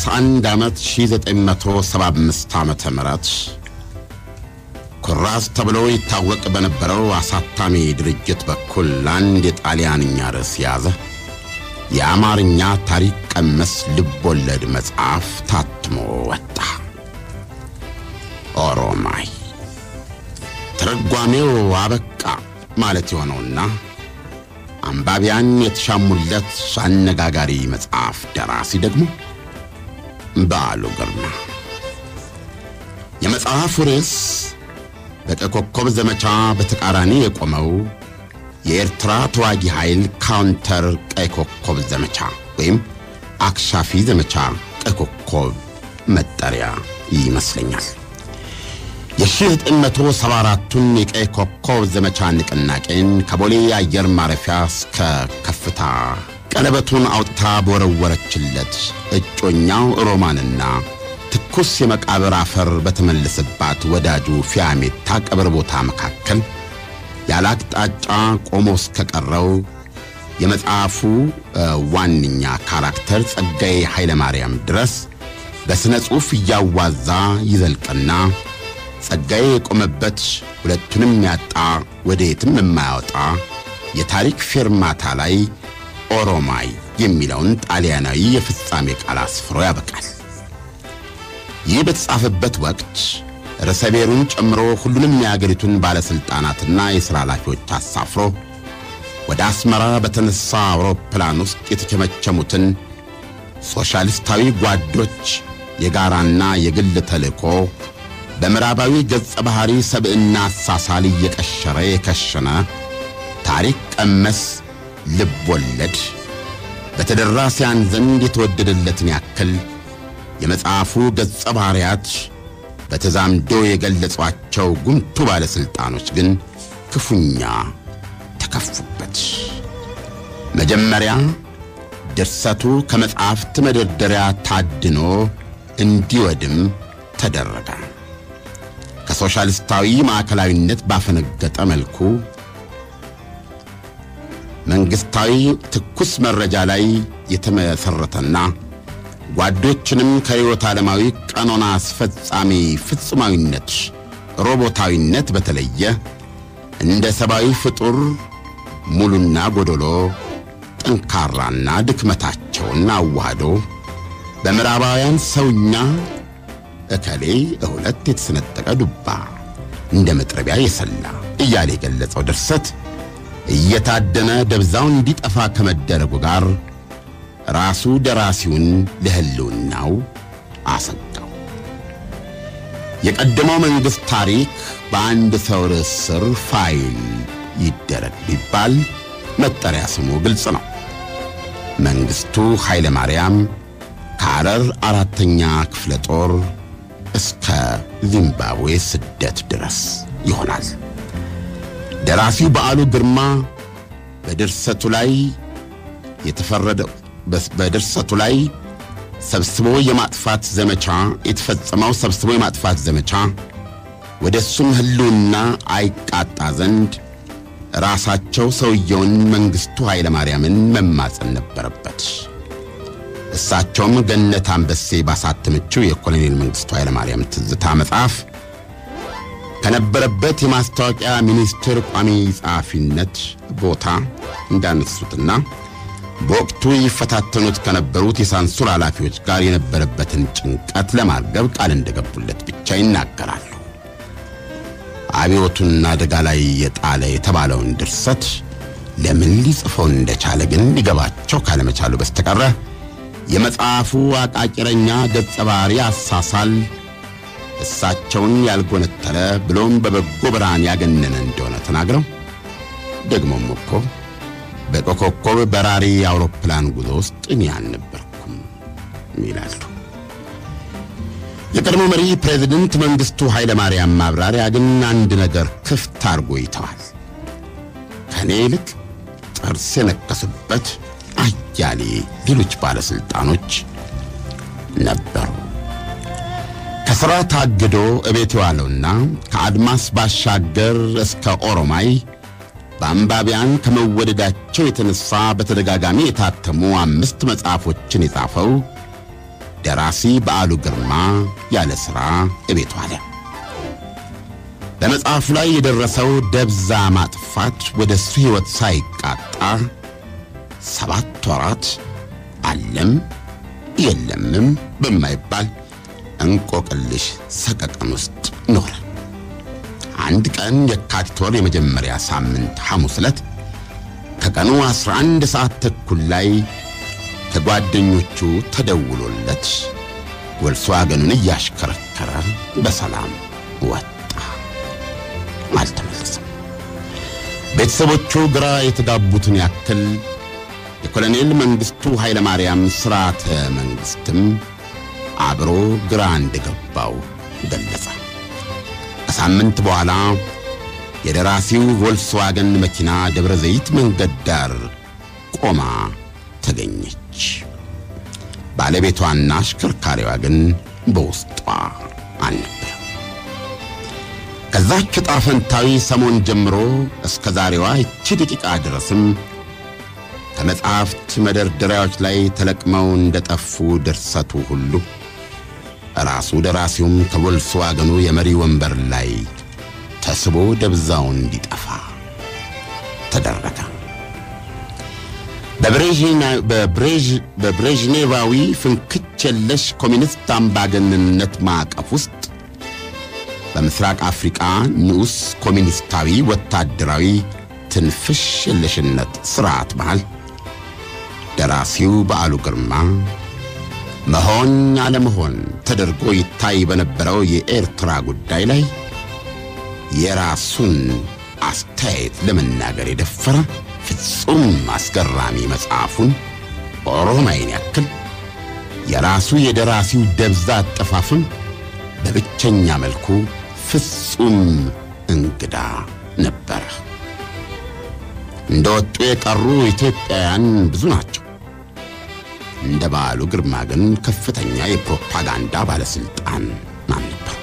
በ31 ዓመት 1975 ዓመተ ምህረት ኩራዝ ተብሎ ይታወቅ በነበረው አሳታሚ ድርጅት በኩል አንድ የጣሊያንኛ ርዕስ የያዘ የአማርኛ ታሪክ ቀመስ ልቦለድ መጽሐፍ ታትሞ ወጣ። ኦሮማይ ትርጓሜው አበቃ ማለት የሆነውና አንባቢያን የተሻሙለት አነጋጋሪ መጽሐፍ ደራሲ ደግሞ በዓሉ ግርማ። የመጽሐፉ ርዕስ በቀይ ኮከብ ዘመቻ በተቃራኒ የቆመው የኤርትራ ተዋጊ ኃይል ካውንተር ቀይ ኮከብ ዘመቻ ወይም አክሻፊ ዘመቻ ቀይ ኮከብ መጠሪያ ይመስለኛል። የ1974ቱን የቀይ ኮከብ ዘመቻ ንቅናቄን ከቦሌ አየር ማረፊያ እስከ ከፍታ ቀለበቱን አውጥታ በወረወረችለት እጮኛው ሮማንና ትኩስ የመቃብር አፈር በተመለሰባት ወዳጁ ፊያሜታ ቀብር ቦታ መካከል ያለ አቅጣጫ ቆሞ እስከቀረው የመጽሐፉ ዋነኛ ካራክተር ጸጋዬ ኃይለ ማርያም ድረስ በሥነ ጽሑፍ እያዋዛ ይዘልቅና ጸጋዬ የቆመበት ሁለቱንም ያጣ ወደ የትም የማያወጣ የታሪክ ፌርማታ ላይ ኦሮማይ የሚለውን ጣሊያናዊ የፍጻሜ ቃል አስፍሮ ያበቃል። ይህ በተጻፈበት ወቅት ርዕሰ ብሔሩን ጨምሮ ሁሉንም የአገሪቱን ባለሥልጣናትና የሥራ ኃላፊዎች አሳፍሮ ወደ አስመራ በተነሳ አውሮፕላን ውስጥ የተቸመቸሙትን ሶሻሊስታዊ ጓዶች የጋራና የግል ተልእኮ በምዕራባዊ ገጸ ባህሪ ሰብዕና አሳሳል እየቀሸረ የከሸነ ታሪክ ቀመስ ልብ ወለድ በተደራሲያን ዘንድ የተወደደለትን ያክል የመጽሐፉ ገጸ ባህሪያት በተዛምዶ የገለጿቸው ጉምቱ ባለሥልጣኖች ግን ክፉኛ ተከፉበት። መጀመሪያ ድርሰቱ ከመጽሐፍት መደርደሪያ ታድኖ እንዲወድም ተደረገ። ከሶሻሊስታዊ ማዕከላዊነት ባፈነገጠ መልኩ መንግሥታዊ ትኩስ መረጃ ላይ የተመሠረተና ጓዶችንም ከርዕዮተ ዓለማዊ ቀኖና አስፈጻሚ ፍጹማዊነት፣ ሮቦታዊነት በተለየ እንደ ሰብአዊ ፍጡር ሙሉና ጎዶሎ፣ ጠንካራና ድክመታቸውን አዋህዶ በምዕራባውያን ሰውኛ እከሌ እሁለት የተሰነጠቀ ዱባ እንደ መጥረቢያ የሰላ እያለ የገለጸው ድርሰት እየታደነ ደብዛው እንዲጠፋ ከመደረጉ ጋር ራሱ ደራሲውን ለሕልውናው አሰጋው። የቀደመው መንግሥት ታሪክ በአንድ ሰው ርዕስ ስር ፋይል ይደረግ ቢባል መጠሪያ ስሙ ግልጽ ነው። መንግሥቱ ኃይለ ማርያም ከሐረር አራተኛ ክፍለ ጦር እስከ ዚምባብዌ ስደት ድረስ ይሆናል። ደራሲው በዓሉ ግርማ በድርሰቱ ላይ የተፈረደው በድርሰቱ ላይ ሰብስቦ የማጥፋት ዘመቻ የተፈጸመው ሰብስቦ የማጥፋት ዘመቻ ወደ እሱም ሕልውና አይቃጣ ዘንድ ራሳቸው ሰውየውን መንግሥቱ ኃይለ ማርያምን መማፀን ነበረበት። እሳቸውም ገነት አንበሴ ባሳተመችው የኮሎኔል መንግሥቱ ኃይለ ማርያም ትዝታ መጽሐፍ ከነበረበት የማስታወቂያ ሚኒስቴር ቋሚ ጸሐፊነት ቦታ እንዳነሱትና በወቅቱ ይፈታተኑት ከነበሩት የሳንሱር ኃላፊዎች ጋር የነበረበትን ጭንቀት ለማርገብ ቃል እንደገቡለት ብቻ ይናገራሉ። አብዮቱን አደጋ ላይ የጣለ የተባለውን ድርሰት ለምን ሊጽፈው እንደቻለ ግን ሊገባቸው ካለመቻሉ በስተቀረ የመጽሐፉ አቃቂረኛ ገጸ ባህሪ አሳሳል እሳቸውን ያልጎነተለ ብሎም በበጎ ብርሃን ያገነነ እንደሆነ ተናግረው ደግሞም እኮ በኮከብ በራሪ አውሮፕላን ጉዞ ውስጥ እኔ አልነበርኩም ይላሉ። የቀድሞ መሪ ፕሬዚደንት መንግሥቱ ኃይለ ማርያም ማብራሪያ ግን አንድ ነገር ክፍት አድርጎ ይተዋል። ከእኔ ይልቅ ጥርስ የነከሱበት አያሌ ሌሎች ባለሥልጣኖች ነበሩ። ከሥራ ታግዶ እቤት የዋለውና ከአድማስ ባሻገር እስከ ኦሮማይ በአንባቢያን ከመወደዳቸው የተነሳ በተደጋጋሚ የታተሙ አምስት መጽሐፎችን የጻፈው ደራሲ በዓሉ ግርማ ያለ ሥራ እቤቱ አለ። በመጽሐፉ ላይ የደረሰው ደብዛ ማጥፋት ወደ እሱ ሕይወት ሳይቃጣ ሰባት ወራት አለም የለምም በማይባል እንቆቅልሽ ሰቀቀን ውስጥ ኖረ። አንድ ቀን የካቲት ወር የመጀመሪያ ሳምንት ሐሙስ ዕለት ከቀኑ 11 ሰዓት ተኩል ላይ ከጓደኞቹ ተደውሎለት ቮልስዋገኑን እያሽከረከረ በሰላም ወጣ። አልተመለሰም። ቤተሰቦቹ ግራ የተጋቡትን ያክል የኮሎኔል መንግሥቱ ኃይለማርያም ሥርዓተ መንግሥትም አብሮ ግራ እንደገባው ገለጸ። ከሳምንት በኋላ የደራሲው ቮልስዋገን መኪና ደብረ ዘይት መንገድ ዳር ቆማ ተገኘች። ባለቤቷና አሽከርካሪዋ ግን በውስጧ አልነበረም። ከዛች ዕጣ ፈንታዊ ሰሞን ጀምሮ እስከ ዛሬዋ ይቺ ደቂቃ ድረስም ከመጻሕፍት መደርደሪያዎች ላይ ተለቅመው እንደጠፉ ድርሰቱ ሁሉ ራሱ ደራሲውም ከቮልስዋገኑ የመሪ ወንበር ላይ ተስቦ ደብዛውን እንዲጠፋ ተደረገ። በብሬዥኔቫዊ ፍንክች የለሽ ኮሚኒስት አምባገነንነት ማዕቀፍ ውስጥ በምስራቅ አፍሪቃ ንዑስ ኮሚኒስታዊ ወታደራዊ ትንፍሽ የለሽነት ሥርዓት መሃል ደራሲው በዓሉ ግርማ መሆን አለመሆን ተደርጎ ይታይ በነበረው የኤርትራ ጉዳይ ላይ የራሱን አስተያየት ለመናገር የደፈረ ፍጹም አስገራሚ መጽሐፉን ኦሮማይን ያክል የራሱ የደራሲው ደብዛ አጠፋፍም በብቸኛ መልኩ ፍጹም እንግዳ ነበረ። እንደ ወጡ የቀሩ ኢትዮጵያውያን ብዙ ናቸው። እንደ በዓሉ ግርማ ግን ከፍተኛ የፕሮፓጋንዳ ባለሥልጣን ማን ነበር?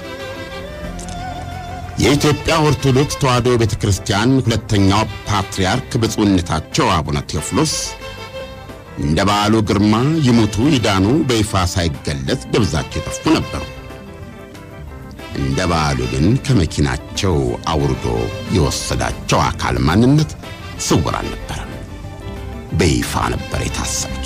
የኢትዮጵያ ኦርቶዶክስ ተዋሕዶ ቤተ ክርስቲያን ሁለተኛው ፓትርያርክ ብፁዕነታቸው አቡነ ቴዎፍሎስ እንደ በዓሉ ግርማ ይሙቱ ይዳኑ በይፋ ሳይገለጽ ደብዛቸው የጠፉ ነበሩ። እንደ በዓሉ ግን ከመኪናቸው አውርዶ የወሰዳቸው አካል ማንነት ስውር አልነበረም። በይፋ ነበር የታሰሩት።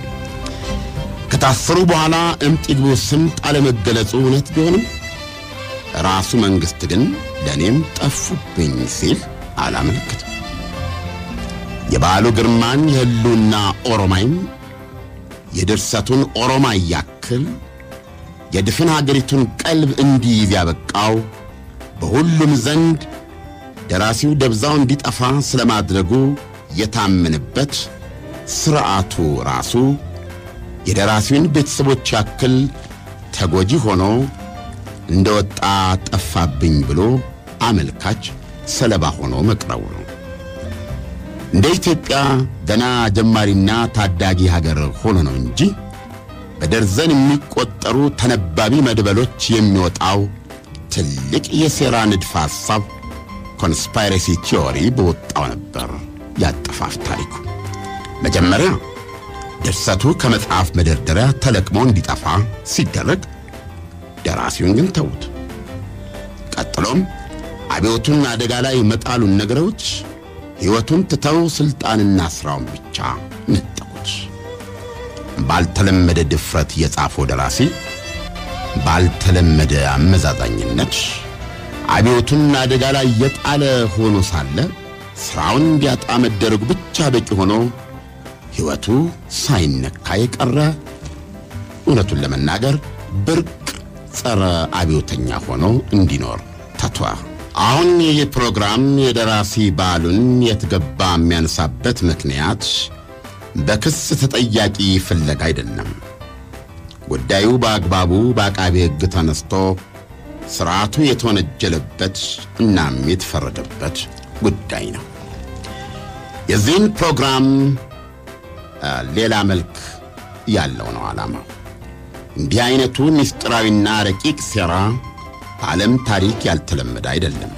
ከታሰሩ በኋላ እምጥ ይግቡ ስምጥ አለመገለጹ እውነት ቢሆንም ራሱ መንግሥት ግን ለእኔም ጠፉብኝ ሲል አላመለክትም። የበዓሉ ግርማን የሕልውና ኦሮማይም የድርሰቱን ኦሮማይ ያክል የድፍን አገሪቱን ቀልብ እንዲይዝ ያበቃው በሁሉም ዘንድ ደራሲው ደብዛው እንዲጠፋ ስለማድረጉ የታመነበት ሥርዓቱ ራሱ የደራሲውን ቤተሰቦች ያክል ተጎጂ ሆኖ እንደ ወጣ ጠፋብኝ ብሎ አመልካች ሰለባ ሆኖ መቅረቡ ነው። እንደ ኢትዮጵያ ገና ጀማሪና ታዳጊ ሀገር ሆኖ ነው እንጂ በደርዘን የሚቆጠሩ ተነባቢ መድበሎች የሚወጣው ትልቅ የሴራ ንድፈ ሐሳብ ኮንስፓይረሲ ቲዮሪ በወጣው ነበር ያጠፋፍ ታሪኩ። መጀመሪያ ድርሰቱ ከመጽሐፍ መደርደሪያ ተለቅሞ እንዲጠፋ ሲደረግ ደራሲውን ግን ተዉት። ቀጥሎም አብዮቱን አደጋ ላይ መጣሉን ነገሮች ሕይወቱን ትተው ሥልጣንና ሥራውን ብቻ ነጠቁት። ባልተለመደ ድፍረት የጻፈው ደራሲ ባልተለመደ አመዛዛኝነት አብዮቱን አደጋ ላይ የጣለ ሆኖ ሳለ ሥራውን እንዲያጣ መደረጉ ብቻ በቂ ሆኖ ሕይወቱ ሳይነካ የቀረ እውነቱን ለመናገር ብርቅ ጸረ አብዮተኛ ሆኖ እንዲኖር ተቷ። አሁን ይህ ፕሮግራም የደራሲ በዓሉን የትገባ የሚያነሳበት ምክንያት በክስ ተጠያቂ ፍለጋ አይደለም። ጉዳዩ በአግባቡ በአቃቤ ሕግ ተነስቶ ሥርዓቱ የተወነጀለበት እናም የተፈረደበት ጉዳይ ነው። የዚህን ፕሮግራም ሌላ መልክ ያለው ነው ዓላማው። እንዲህ አይነቱ ምስጢራዊና ረቂቅ ሴራ በዓለም ታሪክ ያልተለመደ አይደለም።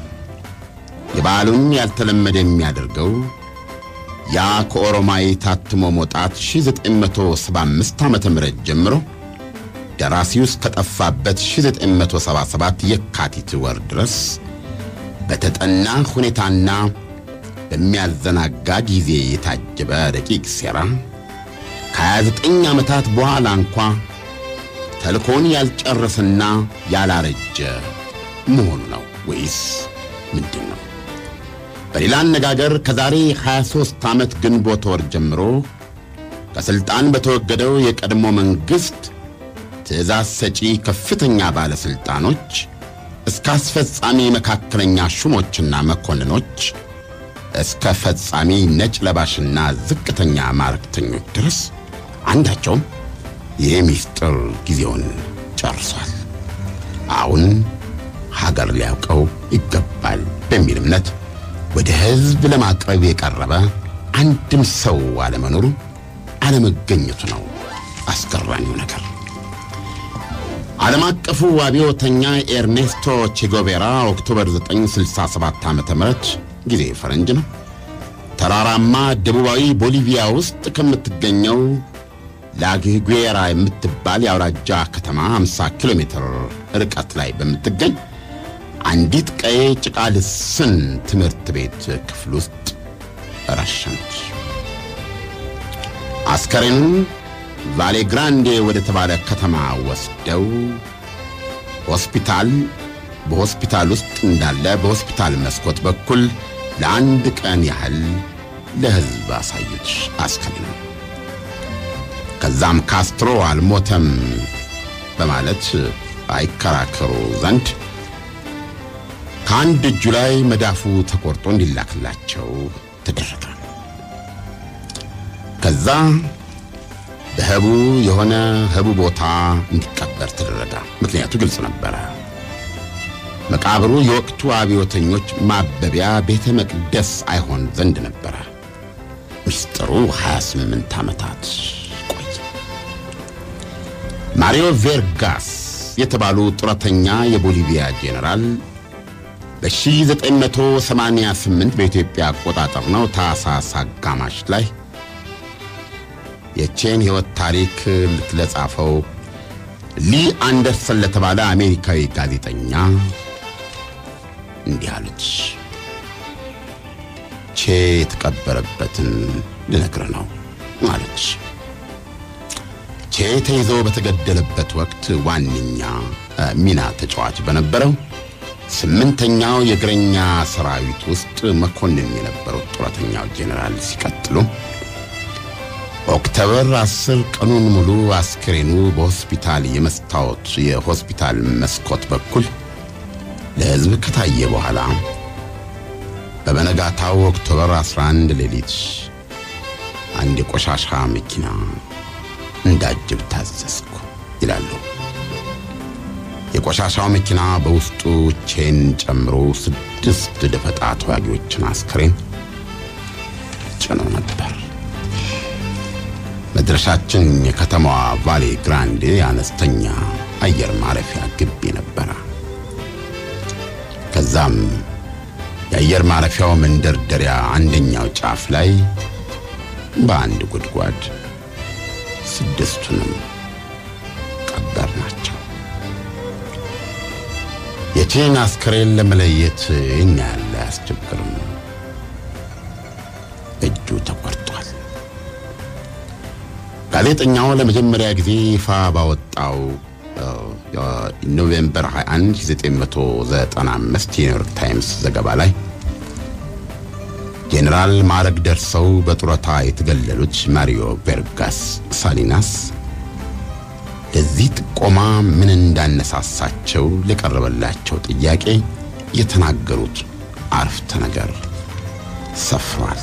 የበዓሉን ያልተለመደ የሚያደርገው ያ ከኦሮማይ ታትሞ መውጣት 1975 ዓ ም ጀምሮ ደራሲው እስከጠፋበት 1977 የካቲት ወር ድረስ በተጠና ሁኔታና በሚያዘናጋ ጊዜ የታጀበ ረቂቅ ሴራ ከ29 ዓመታት በኋላ እንኳ ተልኮን ያልጨረሰና ያላረጀ መሆኑ ነው ወይስ ምንድን ነው? በሌላ አነጋገር ከዛሬ 23 ዓመት ግንቦት ወር ጀምሮ ከሥልጣን በተወገደው የቀድሞ መንግሥት ትእዛዝ ሰጪ ከፍተኛ ባለሥልጣኖች እስከ አስፈጻሚ መካከለኛ ሹሞችና መኮንኖች እስከ ፈጻሚ ነጭ ለባሽና ዝቅተኛ ማረክተኞች ድረስ አንዳቸውም የሚስጥር ጊዜውን ጨርሷል። አሁን ሀገር ሊያውቀው ይገባል በሚል እምነት ወደ ሕዝብ ለማቅረብ የቀረበ አንድም ሰው አለመኖሩ አለመገኘቱ ነው አስገራሚው ነገር። ዓለም አቀፉ አብዮተኛ ኤርኔስቶ ቼጎቬራ ኦክቶበር 967 ዓ ም ጊዜ ፈረንጅ ነው። ተራራማ ደቡባዊ ቦሊቪያ ውስጥ ከምትገኘው ላግጉዌራ የምትባል የአውራጃ ከተማ 50 ኪሎ ሜትር ርቀት ላይ በምትገኝ አንዲት ቀይ ጭቃ ልስን ትምህርት ቤት ክፍል ውስጥ ረሸነች። አስከሬኑን ቫሌ ግራንዴ ወደ ተባለ ከተማ ወስደው ሆስፒታል በሆስፒታል ውስጥ እንዳለ በሆስፒታል መስኮት በኩል ለአንድ ቀን ያህል ለሕዝብ አሳዩት አስከሬኑ። ከዛም ካስትሮ አልሞተም በማለት አይከራከሩ ዘንድ ከአንድ እጁ ላይ መዳፉ ተቆርጦ እንዲላክላቸው ተደረገ። ከዛ በህቡ የሆነ ህቡ ቦታ እንዲቀበር ተደረገ። ምክንያቱ ግልጽ ነበረ። መቃብሩ የወቅቱ አብዮተኞች ማበቢያ ቤተ መቅደስ አይሆን ዘንድ ነበረ። ሚስጥሩ 28 ዓመታት ቆየ። ማሪዮ ቬርጋስ የተባሉ ጡረተኛ የቦሊቪያ ጄኔራል በ1988 በኢትዮጵያ አቆጣጠር ነው ታኅሳስ አጋማሽ ላይ የቼን ሕይወት ታሪክ ለጻፈው ሊ አንደርሰን ለተባለ አሜሪካዊ ጋዜጠኛ እንዲህ አሉት። ቼ የተቀበረበትን ልነግር ነው አለች። ቼ ተይዞ በተገደለበት ወቅት ዋነኛ ሚና ተጫዋች በነበረው ስምንተኛው የእግረኛ ሰራዊት ውስጥ መኮንን የነበሩት ጡረተኛው ጄኔራል ሲቀጥሉ ኦክቶበር አስር ቀኑን ሙሉ አስክሬኑ በሆስፒታል የመስታወት የሆስፒታል መስኮት በኩል ለሕዝብ ከታየ በኋላ በበነጋታው ኦክቶበር 11 ሌሊት አንድ የቆሻሻ መኪና እንዳጅብ ታዘዝኩ ይላሉ። የቆሻሻው መኪና በውስጡ ቼን ጨምሮ ስድስት ደፈጣ ተዋጊዎችን አስክሬን ጭኖ ነበር። መድረሻችን የከተማዋ ቫሌ ግራንዴ አነስተኛ አየር ማረፊያ ግቢ ነበረ። ከዛም የአየር ማረፊያው መንደርደሪያ አንደኛው ጫፍ ላይ በአንድ ጉድጓድ ስድስቱንም ቀበር ናቸው። የቼን አስከሬን ለመለየት ይህን ያህል አያስቸግርም። እጁ ተቆርጧል። ጋዜጠኛው ለመጀመሪያ ጊዜ ይፋ ባወጣው ኖቬምበር 21 1995 የኒውዮርክ ታይምስ ዘገባ ላይ ጄኔራል ማዕረግ ደርሰው በጡረታ የተገለሉት ማሪዮ ቬርጋስ ሳሊናስ ለዚህ ጥቆማ ምን እንዳነሳሳቸው ለቀረበላቸው ጥያቄ የተናገሩት አረፍተ ነገር ሰፍሯል።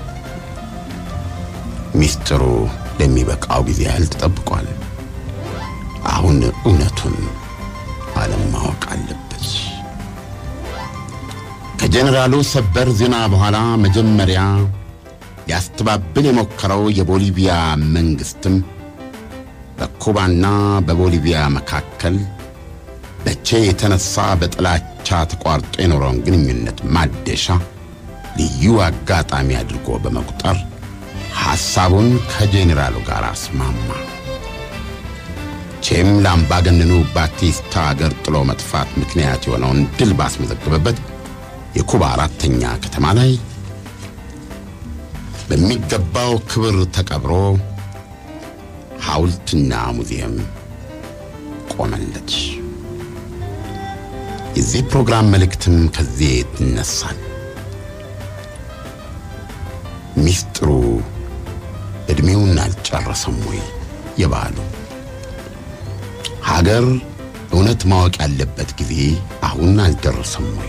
ሚስጥሩ ለሚበቃው ጊዜ ያህል ተጠብቋል። አሁን እውነቱን ዓለም ማወቅ አለበት። ከጄኔራሉ ሰበር ዜና በኋላ መጀመሪያ ሊያስተባብል የሞከረው የቦሊቪያ መንግስትም በኩባና በቦሊቪያ መካከል በቼ የተነሳ በጥላቻ ተቋርጦ የኖረውን ግንኙነት ማደሻ ልዩ አጋጣሚ አድርጎ በመቁጠር ሐሳቡን ከጄኔራሉ ጋር አስማማ። መቼም ለአምባገነኑ ባቲስታ አገር ጥሎ መጥፋት ምክንያት የሆነውን ድል ባስመዘገበበት የኩባ አራተኛ ከተማ ላይ በሚገባው ክብር ተቀብሮ ሐውልትና ሙዚየም ቆመለት። የዚህ ፕሮግራም መልእክትም ከዚህ ይነሳል። ሚስጥሩ ዕድሜውን አልጨረሰም ወይ? የበዓሉ ሀገር እውነት ማወቅ ያለበት ጊዜ አሁን አልደረሰም ወይ?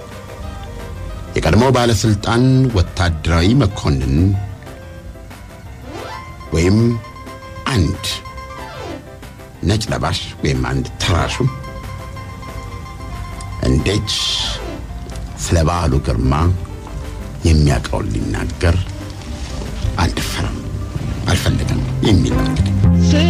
የቀድሞ ባለስልጣን ወታደራዊ መኮንን ወይም አንድ ነጭ ለባሽ ወይም አንድ ተራሹ እንዴት ስለ በዓሉ ግርማ የሚያውቀውን ሊናገር አልደፈረም፣ አልፈለገም የሚል ነው እንግዲህ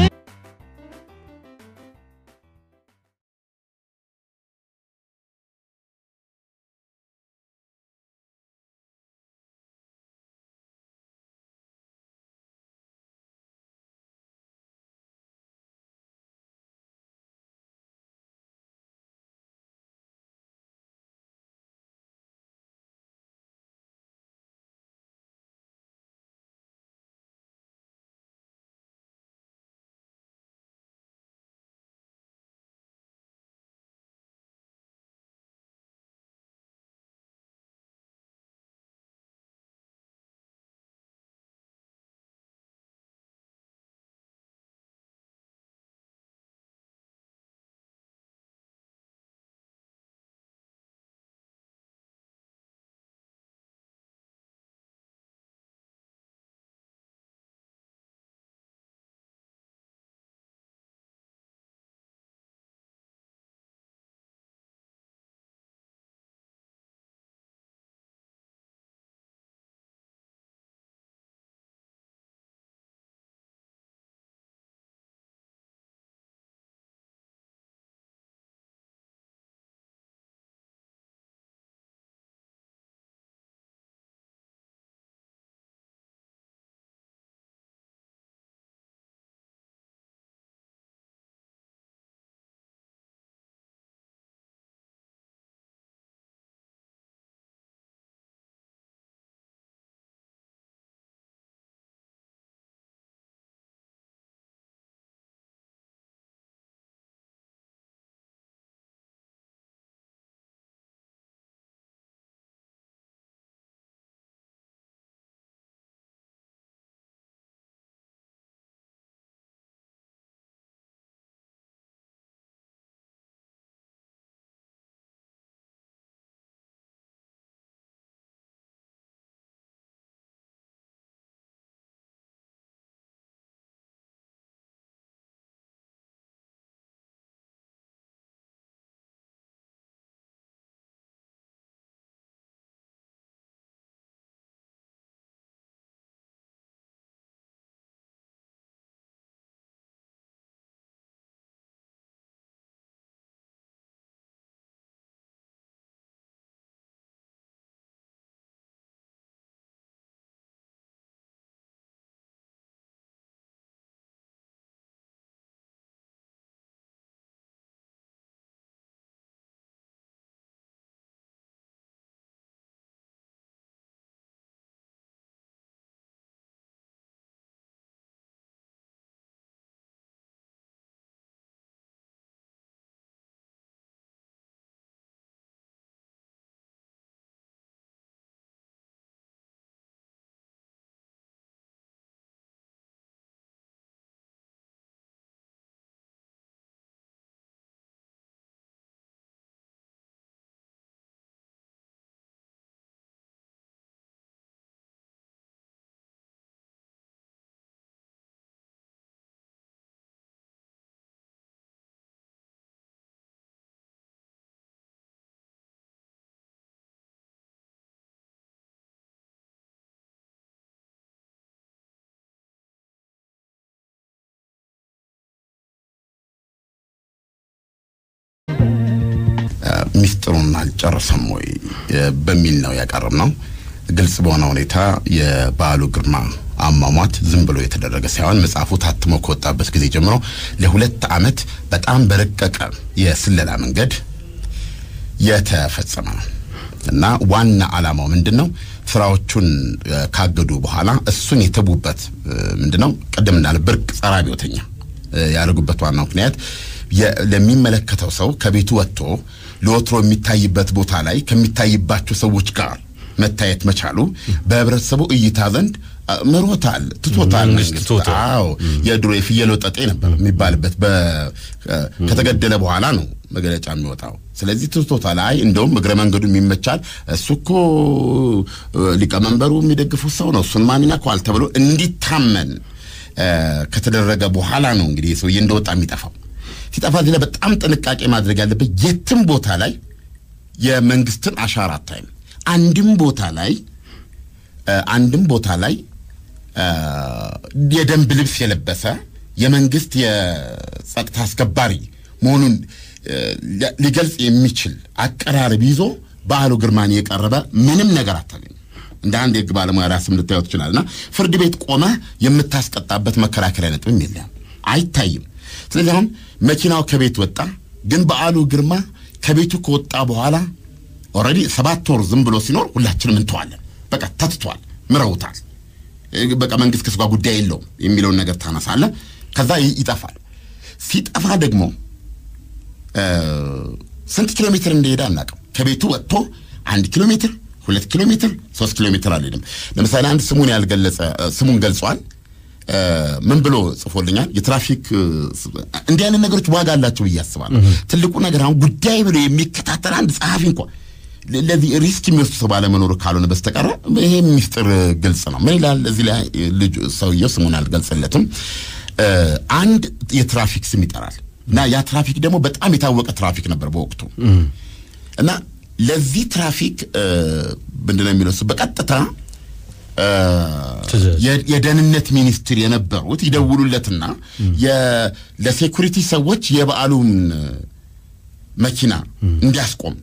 ሚስጥሩን አልጨረሰም ወይ በሚል ነው ያቀረብ ነው። ግልጽ በሆነ ሁኔታ የበዓሉ ግርማ አሟሟት ዝም ብሎ የተደረገ ሳይሆን መጽሐፉ ታትሞ ከወጣበት ጊዜ ጀምሮ ለሁለት ዓመት በጣም በረቀቀ የስለላ መንገድ የተፈጸመ ነው እና ዋና ዓላማው ምንድን ነው? ስራዎቹን ካገዱ በኋላ እሱን የተቡበት ምንድን ነው? ቅድም እንዳለ ብርቅ ጸረ አብዮተኛ ያደርጉበት ዋናው ምክንያት ለሚመለከተው ሰው ከቤቱ ወጥቶ ለወትሮ የሚታይበት ቦታ ላይ ከሚታይባቸው ሰዎች ጋር መታየት መቻሉ በህብረተሰቡ እይታ ዘንድ ምሮታል፣ ትቶታል። አዎ የድሮ የፍየል ወጠጤ ነበር የሚባልበት ከተገደለ በኋላ ነው መግለጫ የሚወጣው። ስለዚህ ትቶታል። አይ እንደውም እግረ መንገዱ የሚመቻል እሱ እኮ ሊቀመንበሩ የሚደግፉት ሰው ነው፣ እሱን ማን ይነካዋል ተብሎ እንዲታመን ከተደረገ በኋላ ነው እንግዲህ ሰውዬ እንደወጣ የሚጠፋው። ሲጠፋ እዚህ ላይ በጣም ጥንቃቄ ማድረግ ያለበት የትም ቦታ ላይ የመንግስትን አሻራ አታይም። አንድም ቦታ ላይ አንድም ቦታ ላይ የደንብ ልብስ የለበሰ የመንግስት የጸጥታ አስከባሪ መሆኑን ሊገልጽ የሚችል አቀራረብ ይዞ በዓሉ ግርማን የቀረበ ምንም ነገር አታገኝም። እንደ አንድ የህግ ባለሙያ ራስም ልታየው ትችላለና ፍርድ ቤት ቆመህ የምታስቀጣበት መከራከሪያ ነጥብም የለም፣ አይታይም። ስለዚህ አሁን መኪናው ከቤት ወጣ፣ ግን በዓሉ ግርማ ከቤቱ ከወጣ በኋላ ኦልሬዲ ሰባት ወር ዝም ብሎ ሲኖር ሁላችንም እንተዋለን። በቃ ተትቷል፣ ምረውታል። በቃ መንግስት ከሱ ጋር ጉዳይ የለውም የሚለውን ነገር ታነሳለህ። ከዛ ይጠፋል። ሲጠፋ ደግሞ ስንት ኪሎ ሜትር እንደሄደ አናውቅም። ከቤቱ ወጥቶ አንድ ኪሎ ሜትር፣ ሁለት ኪሎ ሜትር፣ ሶስት ኪሎ ሜትር አልሄድም። ለምሳሌ አንድ ስሙን ያልገለጸ ስሙን ገልጿል። ምን ብሎ ጽፎልኛል? የትራፊክ እንዲህ አይነት ነገሮች ዋጋ አላቸው ብዬ አስባለሁ። ትልቁ ነገር አሁን ጉዳይ ብሎ የሚከታተል አንድ ጸሐፊ እንኳ ለዚህ ሪስክ የሚወስዱ ሰው ባለመኖሩ ካልሆነ በስተቀረ ይሄ ሚስጥር ግልጽ ነው። ምን ይላል እዚህ ላይ ልጁ ሰውየው ስሙን አልገልጽለትም። አንድ የትራፊክ ስም ይጠራል እና ያ ትራፊክ ደግሞ በጣም የታወቀ ትራፊክ ነበር በወቅቱ እና ለዚህ ትራፊክ ምንድን ነው የሚለው በቀጥታ የደህንነት ሚኒስትር የነበሩት ይደውሉለትና ለሴኩሪቲ ሰዎች የበዓሉን መኪና እንዲያስቆም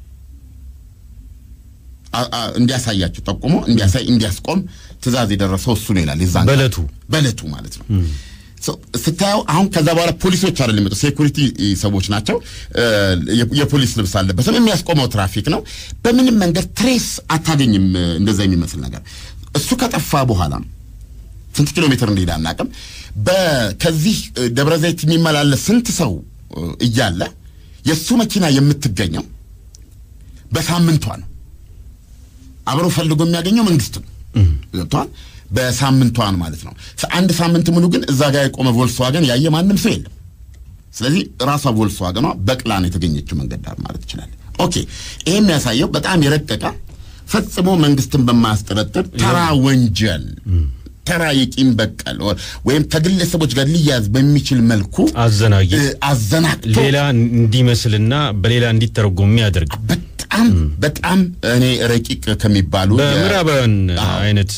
እንዲያሳያቸው ጠቁሞ እንዲያሳይ እንዲያስቆም ትእዛዝ የደረሰው እሱ ነው ይላል። የዛን በለቱ በለቱ ማለት ነው። ስታየው አሁን ከዛ በኋላ ፖሊሶች አይደለም የሚመጡ ሴኩሪቲ ሰዎች ናቸው። የፖሊስ ልብስ አለበትም። የሚያስቆመው ትራፊክ ነው። በምንም መንገድ ትሬስ አታገኝም። እንደዛ የሚመስል ነገር እሱ ከጠፋ በኋላ ስንት ኪሎ ሜትር እንደሄደ አናውቅም። ከዚህ ደብረ ዘይት የሚመላለስ ስንት ሰው እያለ የእሱ መኪና የምትገኘው በሳምንቷ ነው። አብሮ ፈልጎ የሚያገኘው መንግስት ነው። ገብቷል። በሳምንቷን ማለት ነው። አንድ ሳምንት ሙሉ ግን እዛ ጋር የቆመ ቮልስዋገን ያየ ማንም ሰው የለም። ስለዚህ ራሷ ቮልስዋገኗ በቅላን የተገኘችው መንገድ ዳር ማለት ይችላል። ኦኬ፣ ይሄ የሚያሳየው በጣም የረቀቀ ፈጽሞ መንግስትን በማያስጠረጥር ተራ ወንጀል ተራ የቂም በቀል ወይም ከግለሰቦች ጋር ሊያዝ በሚችል መልኩ አዘናጊ አዘናግቶ ሌላ እንዲመስልና በሌላ እንዲተረጎም የሚያደርግ በጣም በጣም እኔ ረቂቅ ከሚባሉ በምዕራባውያን አይነት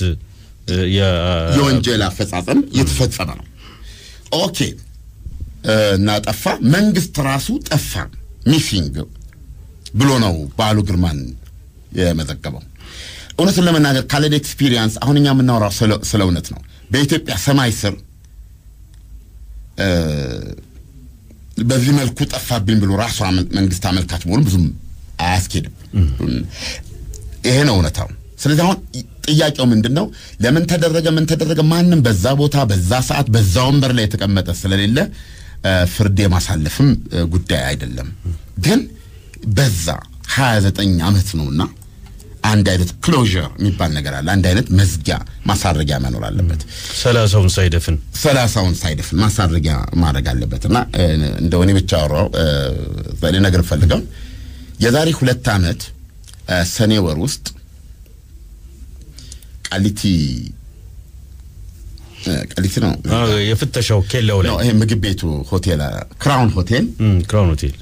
የወንጀል አፈጻጸም የተፈጸመ ነው። ኦኬ እና ጠፋ። መንግስት ራሱ ጠፋ ሚሲንግ ብሎ ነው በዓሉ ግርማን የመዘገበው። እውነቱን ለመናገር ካለን ኤክስፒሪየንስ አሁን እኛ የምናወራው ስለ እውነት ነው። በኢትዮጵያ ሰማይ ስር በዚህ መልኩ ጠፋብኝ ብሎ ራሷ መንግስት አመልካች መሆኑ ብዙም አያስኬድም። ይሄ ነው እውነታው። ስለዚህ አሁን ጥያቄው ምንድን ነው? ለምን ተደረገ? ምን ተደረገ? ማንም በዛ ቦታ በዛ ሰዓት በዛ ወንበር ላይ የተቀመጠ ስለሌለ ፍርድ የማሳለፍም ጉዳይ አይደለም። ግን በዛ ሀያ ዘጠኝ ዓመት ነውና አንድ አይነት ክሎዥር የሚባል ነገር አለ። አንድ አይነት መዝጊያ ማሳረጊያ መኖር አለበት። ሰላሳውን ሳይደፍን ሰላሳውን ሳይደፍን ማሳረጊያ ማድረግ አለበት እና እንደ እኔ ብቻ አወራው ነገር ፈልገው የዛሬ ሁለት ዓመት ሰኔ ወር ውስጥ ቃሊቲ ቃሊቲ ነው የፍተሻው ኬላው ላይ ይሄ ምግብ ቤቱ ሆቴል ክራውን ሆቴል ክራውን ሆቴል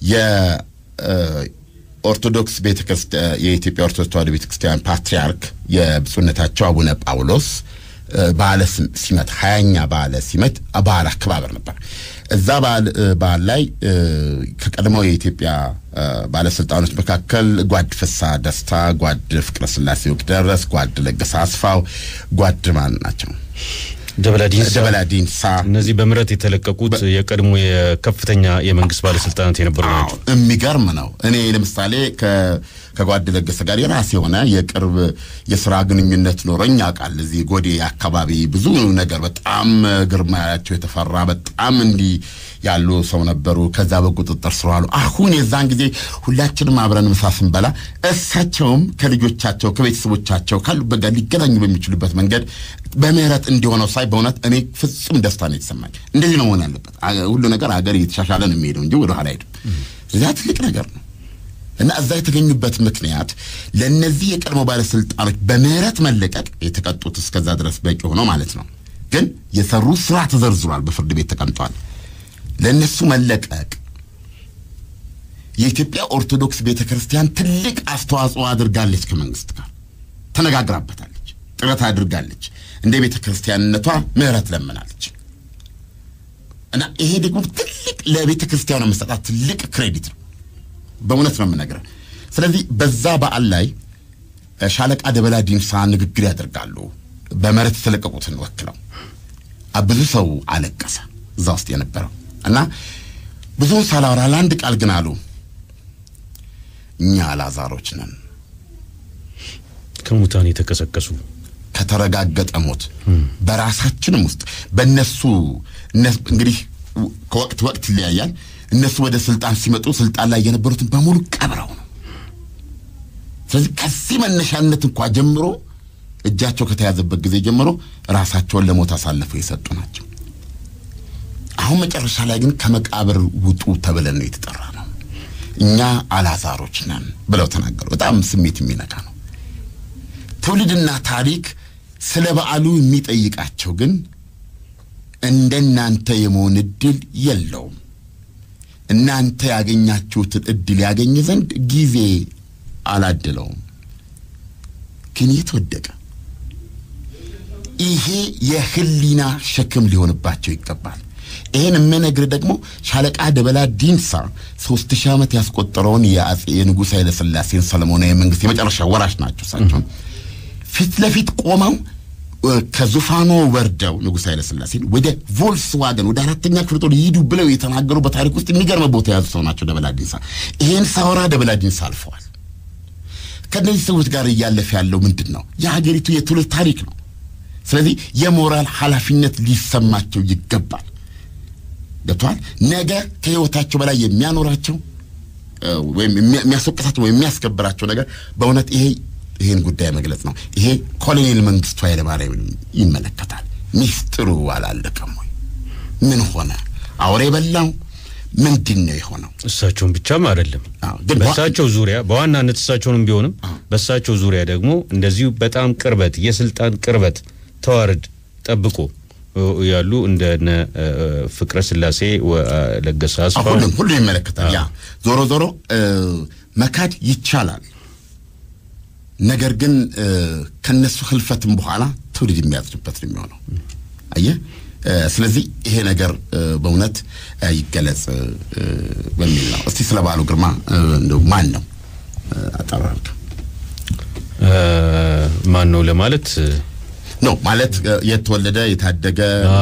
ኦርቶዶክስ ቤተክርስቲያን የኢትዮጵያ ኦርቶዶክስ ተዋሕዶ ቤተክርስቲያን ፓትርያርክ የብፁዕነታቸው አቡነ ጳውሎስ በዓለ ሲመት ሀያኛ በዓለ ሲመት በዓል አከባበር ነበር። እዛ በዓል በዓል ላይ ከቀድሞው የኢትዮጵያ ባለስልጣኖች መካከል ጓድ ፍስሐ ደስታ፣ ጓድ ፍቅረ ስላሴ ወግደረስ፣ ጓድ ለገሰ አስፋው፣ ጓድ ማን ናቸው? ደበላ ዲንሳ ደበላ ዲንሳ እነዚህ በምህረት የተለቀቁት የቀድሞ የከፍተኛ የመንግስት ባለስልጣናት የነበሩ ናቸው። የሚገርም ነው። እኔ ለምሳሌ ከጓድ ለገሰ ጋር የራሴ የሆነ የቅርብ የስራ ግንኙነት ኖረኝ ያውቃል። እዚህ ጎዴ አካባቢ ብዙ ነገር በጣም ግርማያቸው የተፈራ በጣም እንዲህ ያሉ ሰው ነበሩ። ከዛ በቁጥጥር ስር ዋሉ። አሁን የዛን ጊዜ ሁላችንም አብረን ምሳ ስንበላ እሳቸውም ከልጆቻቸው ከቤተሰቦቻቸው ካሉበት ጋር ሊገናኙ በሚችሉበት መንገድ በምህረት እንዲሆነው ሳይ በእውነት እኔ ፍጹም ደስታ ነው የተሰማኝ። እንደዚህ ነው መሆን ያለበት። ሁሉ ነገር ሀገር እየተሻሻለ ነው የሚሄደው እንጂ ወደ ኋላ አይሄድም። እዚያ ትልቅ ነገር ነው እና እዛ የተገኙበት ምክንያት ለእነዚህ የቀድሞ ባለስልጣኖች በምህረት መለቀቅ የተቀጡት እስከዛ ድረስ በቂ ሆነው ማለት ነው። ግን የሰሩ ስራ ተዘርዝሯል፣ በፍርድ ቤት ተቀምጧል። ለእነሱ መለቀቅ የኢትዮጵያ ኦርቶዶክስ ቤተ ክርስቲያን ትልቅ አስተዋጽኦ አድርጋለች። ከመንግስት ጋር ተነጋግራበታለች፣ ጥረት አድርጋለች። እንደ ቤተ ክርስቲያንነቷ ምህረት ለምናለች እና ይሄ ደግሞ ትልቅ ለቤተ ክርስቲያኗ መሰጣት ትልቅ ክሬዲት ነው። በእውነት ነው የምነግረው። ስለዚህ በዛ በዓል ላይ ሻለቃ ደበላ ዲንሳ ንግግር ያደርጋሉ። በምህረት የተለቀቁትን ወክለው ብዙ ሰው አለቀሰ እዛ ውስጥ የነበረው እና ብዙውን ሳላወራ ለአንድ ቃል ግን አሉ፣ እኛ አላዛሮች ነን ከሙታን የተቀሰቀሱ ከተረጋገጠ ሞት በራሳችንም ውስጥ በእነሱ እንግዲህ ከወቅት ወቅት ይለያያል። እነሱ ወደ ስልጣን ሲመጡ ስልጣን ላይ የነበሩትን በሙሉ ቀብረው ነው። ስለዚህ ከዚህ መነሻነት እንኳ ጀምሮ እጃቸው ከተያዘበት ጊዜ ጀምሮ ራሳቸውን ለሞት አሳልፈው የሰጡ ናቸው። አሁን መጨረሻ ላይ ግን ከመቃብር ውጡ ተብለን ነው የተጠራ ነው። እኛ አላዛሮች ነን ብለው ተናገሩ። በጣም ስሜት የሚነካ ነው። ትውልድና ታሪክ ስለ በዓሉ የሚጠይቃቸው ግን እንደናንተ የመሆን እድል የለውም። እናንተ ያገኛችሁትን እድል ያገኝ ዘንድ ጊዜ አላድለውም። ግን የት ወደቀ? ይሄ የህሊና ሸክም ሊሆንባቸው ይገባል። ይሄን የምነግር ደግሞ ሻለቃ ደበላ ዲንሳ ሶስት ሺህ ዓመት ያስቆጠረውን የአጼ የንጉሥ ኃይለ ሥላሴን ሰለሞናዊ መንግስት የመጨረሻ ወራሽ ናቸው። እሳቸው ፊት ለፊት ቆመው ከዙፋኑ ወርደው ንጉሥ ኃይለ ሥላሴን ወደ ቮልስዋገን ወደ አራተኛ ክፍለ ጦር ይሂዱ ብለው የተናገሩ በታሪክ ውስጥ የሚገርም ቦታ የያዙ ሰው ናቸው ደበላ ዲንሳ። ይሄን ሳወራ ደበላ ዲንሳ አልፈዋል። ከእነዚህ ሰዎች ጋር እያለፈ ያለው ምንድን ነው? የሀገሪቱ የትውልድ ታሪክ ነው። ስለዚህ የሞራል ኃላፊነት ሊሰማቸው ይገባል። ገብተዋል። ነገ ከህይወታቸው በላይ የሚያኖራቸው ወይም የሚያስወቅሳቸው ወይም የሚያስከብራቸው ነገር በእውነት ይሄ ይህን ጉዳይ መግለጽ ነው። ይሄ ኮሎኔል መንግስቱ ኃይለማርያም ይመለከታል። ሚስጥሩ አላለቀም ወይ? ምን ሆነ? አውሬ በላው? ምንድን ነው የሆነው? እሳቸውን ብቻም አይደለም አዎ፣ ግን በእሳቸው ዙሪያ በዋናነት እሳቸውንም ቢሆንም በእሳቸው ዙሪያ ደግሞ እንደዚሁ በጣም ቅርበት የስልጣን ቅርበት ተዋረድ ጠብቆ ያሉ እንደነ ፍቅረ ስላሴ ለገሰ አስፋው ሁሉም ሁሉም ይመለከታል። ያ ዞሮ ዞሮ መካድ ይቻላል። ነገር ግን ከነሱ ህልፈትም በኋላ ትውልድ የሚያዝንበት ነው የሚሆነው። አየህ፣ ስለዚህ ይሄ ነገር በእውነት ይገለጽ በሚል ነው። እስቲ ስለ በዓሉ ግርማ እንደው ማን ነው አጠራርግ ማን ነው ለማለት ነው ማለት የተወለደ የታደገ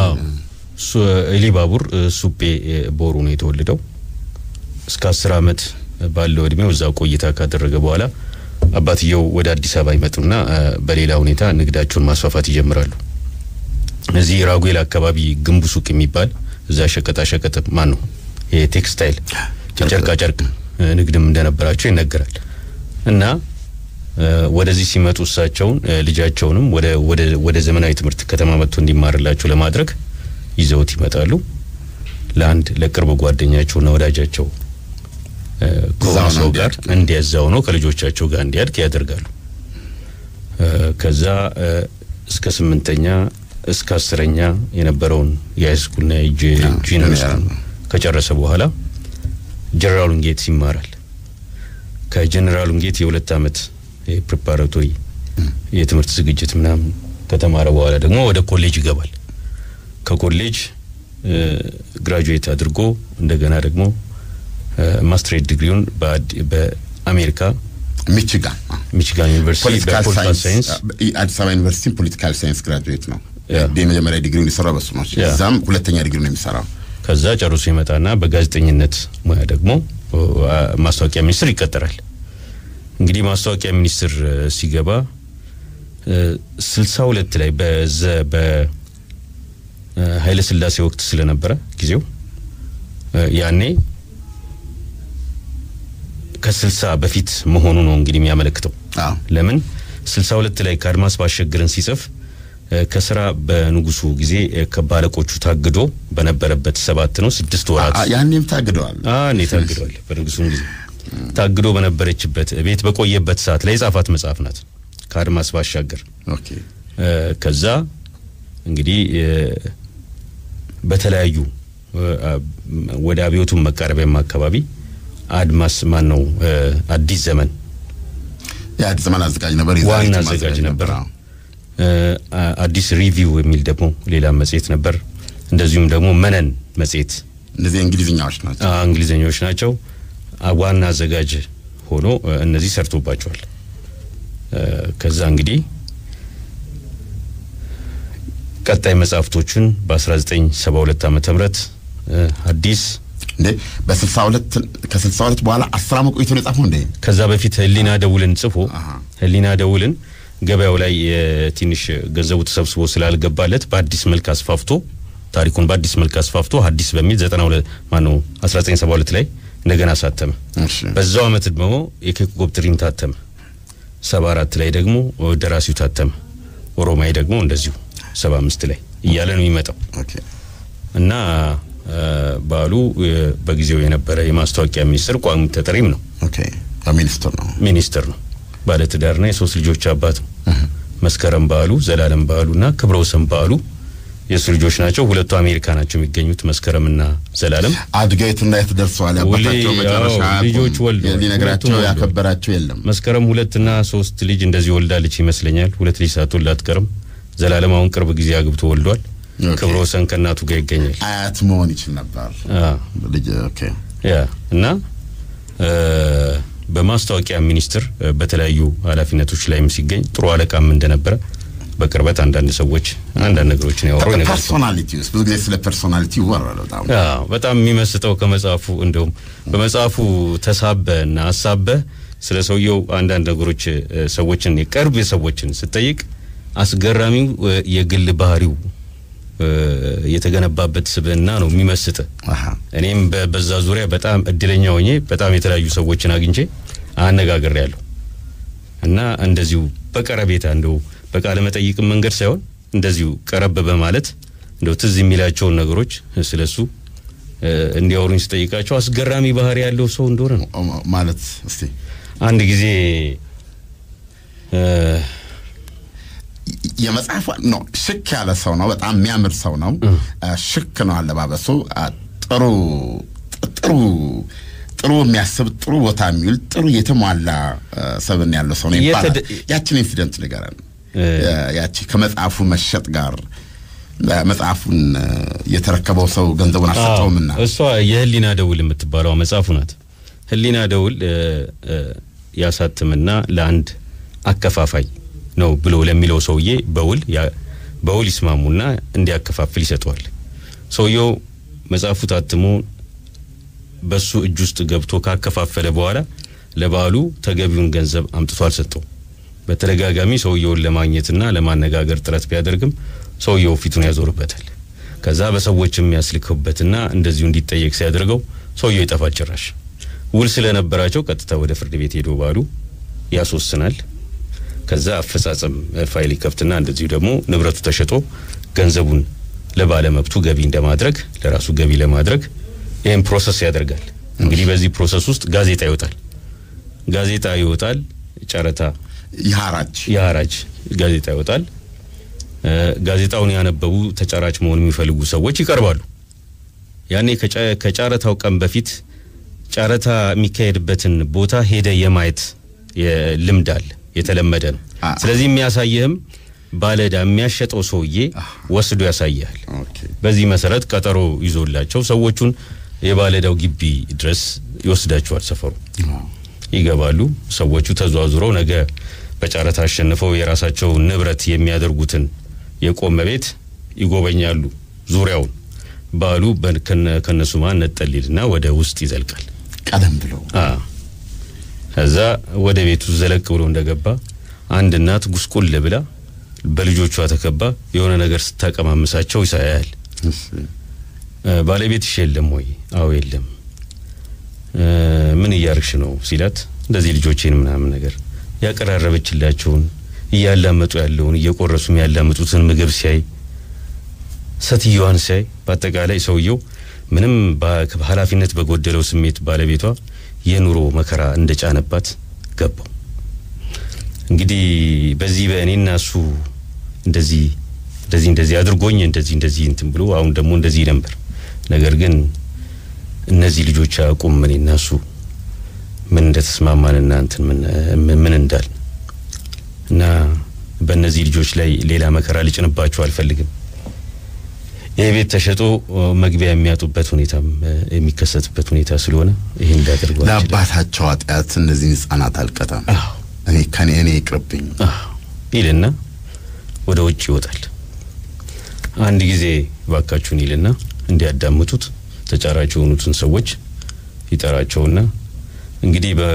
ኤሊባቡር ሱጴ ቦሩ ነው የተወለደው። እስከ አስር ዓመት ባለው እድሜው እዛ ቆይታ ካደረገ በኋላ አባትየው ወደ አዲስ አበባ ይመጡና በሌላ ሁኔታ ንግዳቸውን ማስፋፋት ይጀምራሉ። እዚህ ራጉኤል አካባቢ ግንቡ ሱቅ የሚባል እዛ ሸቀጣ ሸቀጥ ማን ነው የቴክስታይል ጨርቃ ጨርቅ ንግድም እንደነበራቸው ይነገራል። እና ወደዚህ ሲመጡ እሳቸውን ልጃቸውንም ወደ ዘመናዊ ትምህርት ከተማ መጥቶ እንዲማርላቸው ለማድረግ ይዘውት ይመጣሉ። ለአንድ ለቅርብ ጓደኛቸውና ወዳጃቸው ከሆነ ሰው ጋር እንዲያዛው ነው ከልጆቻቸው ጋር እንዲያድግ ያደርጋሉ። ከዛ እስከ ስምንተኛ እስከ አስረኛ የነበረውን የሃይስኩልና ዩኒቨርሲቲ ከጨረሰ በኋላ ጀነራል ዊንጌት ይማራል። ከጀነራል ዊንጌት የሁለት ዓመት የፕሪፓራቶሪ የትምህርት ዝግጅት ምናምን ከተማረ በኋላ ደግሞ ወደ ኮሌጅ ይገባል። ከኮሌጅ ግራጁዌት አድርጎ እንደገና ደግሞ ማስትሬት ዲግሪውን በአሜሪካ ሚችጋን ሚችጋን ዩኒቨርሲቲ ፖለቲካል በፖለቲካል ሳይንስ ሳይንስ አዲስ አበባ ዩኒቨርሲቲ ፖለቲካል ሳይንስ ግራጁዌት ነው። ያ። የመጀመሪያ ዲግሪውን የሰራው በሱ ነው። ያ። እዛም ሁለተኛ ዲግሪ ነው የሚሰራው። ከዛ ጨርሶ ይመጣና በጋዜጠኝነት ሙያ ደግሞ አ፣ ማስታወቂያ ሚኒስትር ይቀጠራል። እንግዲህ ማስታወቂያ ሚኒስትር እ፣ ሲገባ ስልሳ ሁለት ላይ በዘ በኃይለ ስላሴ ወቅት ስለነበረ ጊዜው እ፣ ያኔ ከስልሳ በፊት መሆኑ ነው እንግዲህ የሚያመለክተው። አዎ ለምን ስልሳ ሁለት ላይ ከአድማስ ባሻገርን ሲጽፍ እ፣ ከስራ በንጉሱ ጊዜ እ፣ ከባለቆቹ ታግዶ በነበረበት ሰባት ነው ስድስት ወራት አ- ያኔም ታግደዋል። እኔ ታግደዋል። በንጉሱም ጊዜ ታግዶ በነበረችበት ቤት በቆየበት ሰዓት ላይ የጻፋት መጽሐፍ ናት ከአድማስ ባሻገር። ኦኬ እ፣ ከዛ እንግዲህ እ፣ በተለያዩ እ፣ አ- ወደ አብዮቱን መቃረቢያም አካባቢ አድማስ ማን ነው እ፣ አዲስ ዘመን የአዲስ ዘመን አዘጋጅ ነበር። ዋና የዛሬቱም አዘጋጅ ነበር። አዎ። እ፣ አ- አዲስ ሪቪው የሚል ደግሞ ሌላ መጽሔት ነበር። እንደዚሁም ደግሞ መነን መጽሔት እነዚህ እንግሊዝኛዎች ናቸው። አ- እንግሊዘኞች ናቸው። አ- ዋና አዘጋጅ ሆኖ እ፣ እነዚህ ሰርቶባቸዋል። እ፣ ከዛ እንግዲህ ቀጣይ መጽሐፍቶቹን በ1972 ዓመተ ምህረት እ፣ አዲስ እንዴ በስልሳ ሁለት ከስልሳ ሁለት በኋላ አስር ዓመት ቆይቶ ነው የጻፈው እንዴ? ከዛ በፊት ህሊና ደውልን ጽፎ አሃ። ህሊና ደውልን ገበያው ላይ እ፣ ትንሽ ገንዘቡ ተሰብስቦ ስላልገባለት በአዲስ መልክ አስፋፍቶ ታሪኩን በአዲስ መልክ አስፋፍቶ አዲስ በሚል 92 ማነው 1972 ላይ እንደገና አሳተመ። እሺ በዛው አመት ደግሞ የኬኮብ ትሪን ታተመ። 74 ላይ ደግሞ ደራሲው ታተመ። ኦሮማይ ደግሞ እንደዚሁ 75 ላይ እያለ ነው የሚመጣው ኦኬ እና እ፣ በዓሉ እ፣ በጊዜው የነበረ የማስታወቂያ ሚኒስትር ቋሚ ተጠሪም ነው። ኦኬ ያው ሚኒስትር ነው። ሚኒስትር ነው። ባለትዳርና የሶስት ልጆች አባት ነው። መስከረም በዓሉ፣ ዘላለም በዓሉና ክብረ ወሰን በዓሉ የእሱ ልጆች ናቸው። ሁለቱ አሜሪካ ናቸው የሚገኙት መስከረምና ዘላለም። አድገው የትና የት ደርሰዋል? ያባታቸው ውሌ፣ መጨረሻ አዎ፣ ልጆች ወልደዋል። ሊነግራቸው ሁለቱም ወልደዋል። ያከበራቸው የለም። መስከረም ሁለትና ሶስት ልጅ እንደዚህ ወልዳለች ይመስለኛል። ሁለት ልጅ ሳትወልድ አትቀርም። ዘላለም አሁን ቅርብ ጊዜ አግብቶ ወልዷል። ኦኬ። ክብረ ወሰን ከእናቱ ጋር ይገኛል። አያት መሆን ይችል ነበር አ ልጅ። ኦኬ ያ እና እ፣ በማስታወቂያ ሚኒስቴር እ፣ በተለያዩ ኃላፊነቶች ላይም ሲገኝ ጥሩ አለቃም እንደነበረ በቅርበት አንዳንድ ሰዎች አንዳንድ ነገሮችን ያወሩ ነገር ፐርሶናሊቲ ውስጥ ብዙ ጊዜ ስለ ፐርሶናሊቲ ይወራል በጣም አዎ በጣም የሚመስጠው ከመጽሐፉ እንደውም በመጽሐፉ ተሳበ እና አሳበ ስለ ሰውየው አንዳንድ ነገሮች እ፣ ሰዎችን የቅርብ ሰዎችን ስጠይቅ አስገራሚው እ፣ የግል ባህሪው እ፣ የተገነባበት ስብዕና ነው የሚመስጥ። አሃ እኔም በ- በዛ ዙሪያ በጣም እድለኛ ሆኜ በጣም የተለያዩ ሰዎችን አግኝቼ አነጋግሬ ያለሁ እና እንደዚሁ በቀረቤታ እንደው በቃለ መጠይቅም መንገድ ሳይሆን እንደዚሁ ቀረብ በማለት እንደው ትዝ የሚላቸውን ነገሮች ስለሱ እ፣ እንዲያወሩኝ ስጠይቃቸው አስገራሚ ባህሪ ያለው ሰው እንደሆነ ነው። ኦ- ማለት እስቲ አንድ ጊዜ እ፣ የመጽሐፉ ነው ሽክ ያለ ሰው ነው። በጣም የሚያምር ሰው ነው። ሽክ ነው አለባበሱ። አ፣ ጥሩ ጥሩ ጥሩ የሚያስብ ጥሩ ቦታ የሚውል ጥሩ የተሟላ አ፣ ሰብን ያለው ሰው ነው ይባላል። የተደ- ያችን ኢንሲደንት ንገረን። እ፣ ያቺ ከመጽሐፉ መሸጥ ጋር አ፣ መጽሐፉን አ፣ የተረከበው ሰው ገንዘቡን አልሰጠውምና እሷ የህሊና ደውል የምትባለው መጽሐፉ ናት። ህሊና ደውል እ፣ እ፣ ያሳትምና ለአንድ አከፋፋይ ነው ብሎ ለሚለው ሰውዬ በውል ያ- በውል ይስማሙና እንዲያከፋፍል ይሰጠዋል። ሰውየው መጽሐፉ ታትሞ በሱ እጅ ውስጥ ገብቶ ካከፋፈለ በኋላ ለበዓሉ ተገቢውን ገንዘብ አምጥቶ አልሰጠው። በተደጋጋሚ ሰውየውን ለማግኘትና ለማነጋገር ጥረት ቢያደርግም ሰውየው ፊቱን ያዞርበታል። ከዛ በሰዎች የሚያስልክበትና እንደዚሁ እንዲጠየቅ ሲያደርገው ሰውየው ይጠፋል ጭራሽ። ውል ስለነበራቸው ቀጥታ ወደ ፍርድ ቤት ሄዶ በዓሉ ያስወስናል። ከዛ አፈጻጸም እ፣ ፋይል ይከፍትና እንደዚሁ ደግሞ ንብረቱ ተሸጦ ገንዘቡን ለባለመብቱ ገቢ እንደማድረግ ለራሱ ገቢ ለማድረግ ይህን ፕሮሰስ ያደርጋል። እንግዲህ በዚህ ፕሮሰስ ውስጥ ጋዜጣ ይወጣል። ጋዜጣ ይወጣል። ጨረታ የሐራጅ የሐራጅ ጋዜጣ ይወጣል። እ፣ ጋዜጣውን ያነበቡ ተጫራች መሆን የሚፈልጉ ሰዎች ይቀርባሉ። ያኔ ከጨ- ከጨረታው ቀን በፊት ጨረታ የሚካሄድበትን ቦታ ሄደ የማየት የ- ልምድ አለ፣ የተለመደ ነው። አ- ስለዚህ የሚያሳይህም ባለዕዳ የሚያሸጠው ሰውዬ ወስዶ ያሳያል። ኦኬ በዚህ መሰረት ቀጠሮ ይዞላቸው ሰዎቹን የባለዕዳው ግቢ ድረስ ይወስዳቸዋል። ሰፈሩ ይገባሉ። ሰዎቹ ተዘዋዙረው ነገ በጨረታ አሸንፈው የራሳቸው ንብረት የሚያደርጉትን የቆመ ቤት ይጎበኛሉ። ዙሪያውን ባሉ ከነሱ ማ ነጠሊልና ወደ ውስጥ ይዘልቃል። ቀደም ብለው አ ከዛ ወደ ቤቱ ዘለቅ ብሎ እንደገባ አንድ እናት ጉስቁል ብላ በልጆቿ ተከባ የሆነ ነገር ስታቀማምሳቸው ይሳያል። እሺ እ፣ ባለቤትሽ የለም ወይ? አዎ የለም። እ፣ ምን እያርግሽ ነው ሲላት እንደዚህ ልጆቼን ምናምን ነገር ያቀራረበችላቸውን እያላመጡ ያለውን እየቆረሱ የሚያላምጡትን ምግብ ሲያይ ሴትዮዋን ሲያይ በአጠቃላይ ሰውየው ምንም በ- ኃላፊነት በጎደለው ስሜት ባለቤቷ የኑሮ መከራ እንደጫነባት ገባው። እንግዲህ በዚህ በእኔና እሱ እንደዚህ እንደዚህ እንደዚህ አድርጎኝ እንደዚህ እንደዚህ እንትን ብሎ አሁን ደግሞ እንደዚህ ነበር። ነገር ግን እነዚህ ልጆች አያውቁም እኔና እሱ ምን እንደተስማማንና እንትን ምን ምን- ምን እንዳል እና በእነዚህ ልጆች ላይ ሌላ መከራ ልጭንባቸው አልፈልግም። ይህ ቤት ተሸጦ ኦ፣ መግቢያ የሚያጡበት ሁኔታም እ፣ የሚከሰትበት ሁኔታ ስለሆነ ይህ እንዳደርጉ አልችልም። ለአባታቸው ኃጢአት እነዚህን ህጻናት አልቀጣም። አዎ እኔ ከኔ እኔ ይቅርብኝ። አዎ ይልና ወደ ውጭ ይወጣል። አንድ ጊዜ ባካችሁን ይልና እንዲያዳምጡት ተጫራች የሆኑትን ሰዎች ይጠራቸውና እንግዲህ በ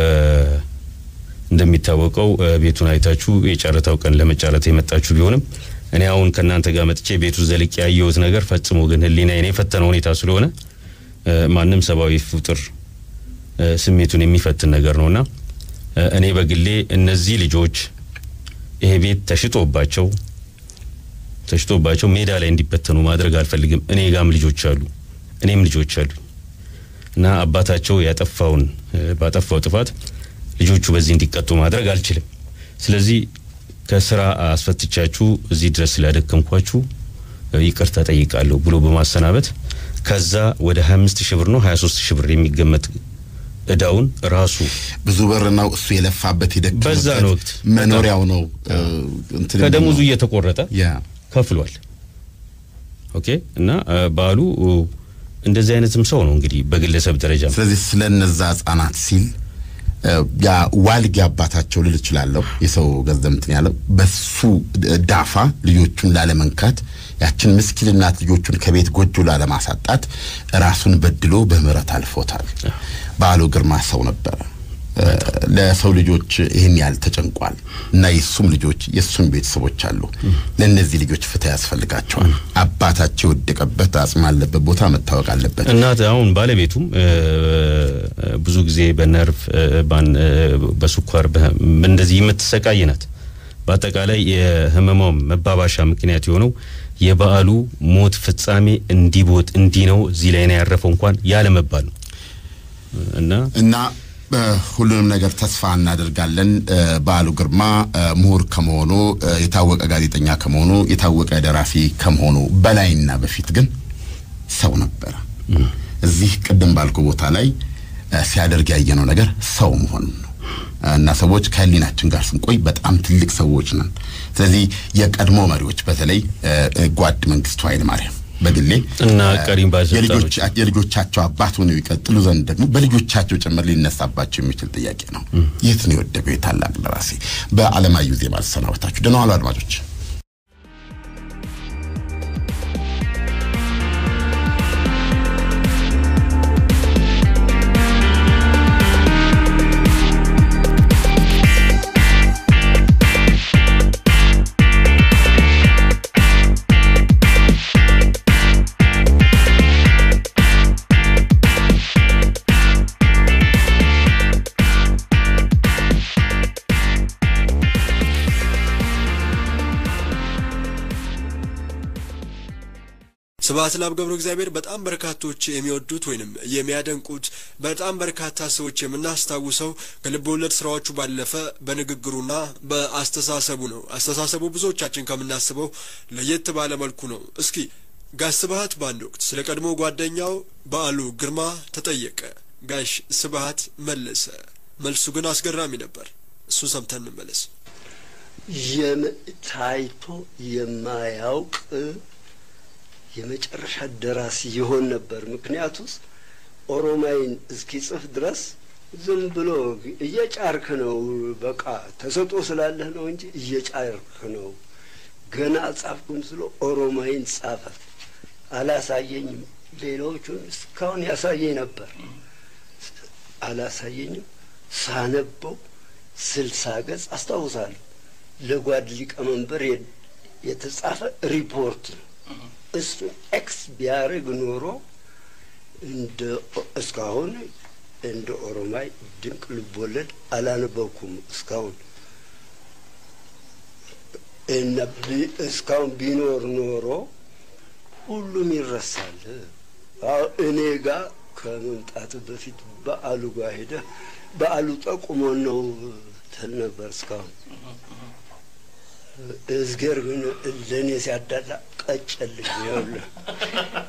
እንደሚታወቀው እ፣ ቤቱን አይታችሁ የጨረታው ቀን ለመጫረት የመጣችሁ ቢሆንም እኔ አሁን ከእናንተ ጋር መጥቼ ቤቱ ዘልቅ ያየሁት ነገር ፈጽሞ ግን ሕሊናዬን የፈተነ ሁኔታ ስለሆነ እ፣ ማንም ሰብአዊ ፍጡር እ፣ ስሜቱን የሚፈትን ነገር ነውና እ፣ እኔ በግሌ እነዚህ ልጆች ይሄ ቤት ተሽጦባቸው ተሽጦባቸው ሜዳ ላይ እንዲበተኑ ማድረግ አልፈልግም። እኔ ጋም ልጆች አሉ፣ እኔም ልጆች አሉ እና አባታቸው ያጠፋውን እ፣ ባጠፋው ጥፋት ልጆቹ በዚህ እንዲቀጡ ማድረግ አልችልም። ስለዚህ ከስራ አስፈትቻችሁ እዚህ ድረስ ስላደከምኳችሁ እ፣ ይቅርታ ጠይቃለሁ ብሎ በማሰናበት ከዛ ወደ 25 ሺህ ብር ነው 23 ሺህ ብር የሚገመት እዳውን ራሱ ብዙ በር ነው እሱ የለፋበት የደከመበት በዛን ወቅት መኖሪያው ነው እ፣ እንትን ከደሞዙ የሚለው። እየተቆረጠ ያ ከፍሏል። ኦኬ እና እ፣ በዓሉ እ፣ እንደዚህ አይነትም ሰው ነው እንግዲህ በግለሰብ ደረጃ ስለዚህ ስለ እነዛ ህጻናት ሲል እ፣ ያ ዋልጌ አባታቸው ልል እችላለሁ የሰው ገንዘብ እንትን ያለው በሱ ዳፋ ልጆቹን ላለመንካት ያችን ምስኪን እናት ልጆቹን ከቤት ጎጆ ላለማሳጣት ራሱን በድሎ በምህረት አልፎታል። በዓሉ ግርማ ሰው ነበረ። እ፣ ለሰው ልጆች ይህን ያህል ተጨንቋል እና የሱም ልጆች የሱም ቤተሰቦች አሉ። ለእነዚህ ልጆች ፍትህ ያስፈልጋቸዋል። አባታቸው የወደቀበት አጽም አለበት ቦታ መታወቅ አለበት። እናት አሁን ባለቤቱም እ፣ ብዙ ጊዜ በነርቭ እ፣ ባን- እ፣ በስኳር በ- እንደዚህ የምትሰቃይ ናት። በአጠቃላይ የህመሟም መባባሻ ምክንያት የሆነው የበዓሉ ሞት ፍጻሜ እንዲቦት እንዲህ ነው እዚህ ላይ ነው ያረፈው እንኳን ያለመባል ነው እና እና እ፣ ሁሉንም ነገር ተስፋ እናደርጋለን። እ፣ በዓሉ ግርማ እ፣ ምሁር ከመሆኑ እ፣ የታወቀ ጋዜጠኛ ከመሆኑ የታወቀ ደራሲ ከመሆኑ በላይና በፊት ግን ሰው ነበረ። እዚህ ቅድም ባልኩ ቦታ ላይ እ፣ ሲያደርግ ያየነው ነገር ሰው መሆኑን ነው እና ሰዎች ከህሊናችን ጋር ስንቆይ በጣም ትልቅ ሰዎች ነን። ስለዚህ የቀድሞ መሪዎች በተለይ እ፣ እ፣ ጓድ መንግስቱ ኃይለማርያም በግሌ እና ቀሪም ባለስልጣኖች የልጆች የልጆቻቸው አባት ሆነው ይቀጥሉ ዘንድ ደግሞ በልጆቻቸው ጭምር ሊነሳባቸው የሚችል ጥያቄ ነው። የት ነው የወደቀው የታላቅ ደራሲ? በአለማየሁ ዜማ ተሰናበታችሁ። ደህና ዋሉ አድማጮች። ስብሐት ለአብ ገብረ እግዚአብሔር በጣም በርካቶች የሚወዱት ወይንም የሚያደንቁት በጣም በርካታ ሰዎች የምናስታውሰው ከልብ ወለድ ስራዎቹ ባለፈ በንግግሩና በአስተሳሰቡ ነው። አስተሳሰቡ ብዙዎቻችን ከምናስበው ለየት ባለ መልኩ ነው። እስኪ ጋሽ ስብሐት በአንድ ወቅት ስለ ቀድሞ ጓደኛው በዓሉ ግርማ ተጠየቀ። ጋሽ ስብሐት መለሰ። መልሱ ግን አስገራሚ ነበር። እሱን ሰምተን እንመለስ። ታይቶ የማያውቅ የመጨረሻ ደራሲ ይሆን ነበር። ምክንያቱስ ኦሮማይን እስኪጽፍ ድረስ ዝም ብሎ እየጫርክ ነው። በቃ ተሰጦ ስላለህ ነው እንጂ እየጫርክ ነው። ገና ጻፍኩም ስሎ ኦሮማይን ጻፈ። አላሳየኝም። ሌሎቹን እስካሁን ያሳየኝ ነበር። አላሳየኝም። ሳነበው ስልሳ ገጽ አስታውሳለሁ። ለጓድ ሊቀመንበር የተጻፈ ሪፖርት ነው። እሱን ኤክስ ቢያደርግ ኖሮ እንደ እስካሁን እንደ ኦሮማይ ድንቅ ልቦለድ አላነበብኩም እስካሁን እና እስካሁን ቢኖር ኖሮ ሁሉም ይረሳል። እኔ ጋር ከመምጣት በፊት በዓሉ ጋር ሄደህ በዓሉ ጠቁሞን ነው ትል ነበር እስካሁን። እዝጌር ግን ለእኔ ሲያዳላ ቀጨልኝ። ይኸውልህ